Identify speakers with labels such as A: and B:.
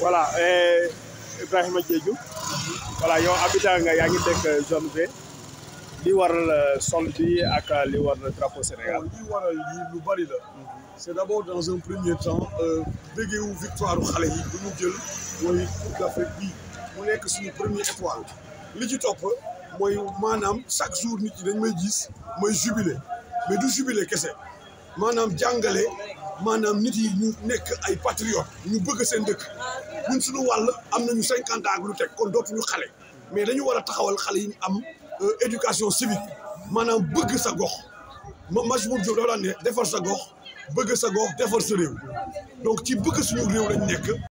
A: voilà eh, Ibrahima Diédhiou voilà yow habitant nga yaa ngi dëkk zone B li waral sol bi ak li waral drapeau Sénégal.
B: li waral lii lu bari la c'est d'abord dans un premier temps béggee wu victoire xale yi bu ñu jël mooy Coupe d'Afrique bii mu nekk suñu premier étoile li ci topp mooy maanaam chaque jour nit ñi dañ may gis mooy jubilé mais du jubilé kese maanaam jàngale maanaam nit yi ñu nekk ay patriotes ñu bëgg seen dëkk ñun suñu wàll am nañu cinquante ans ak lu teg kon dootuñu xale mais dañu war a taxawal xale yi am éducation civique maanaam bëgg sa gox ma Majhemout Diop dafa daan ne defar sa gox bëgg sa gox defar sa réew donc ci bëgg suñu réew lañ nekk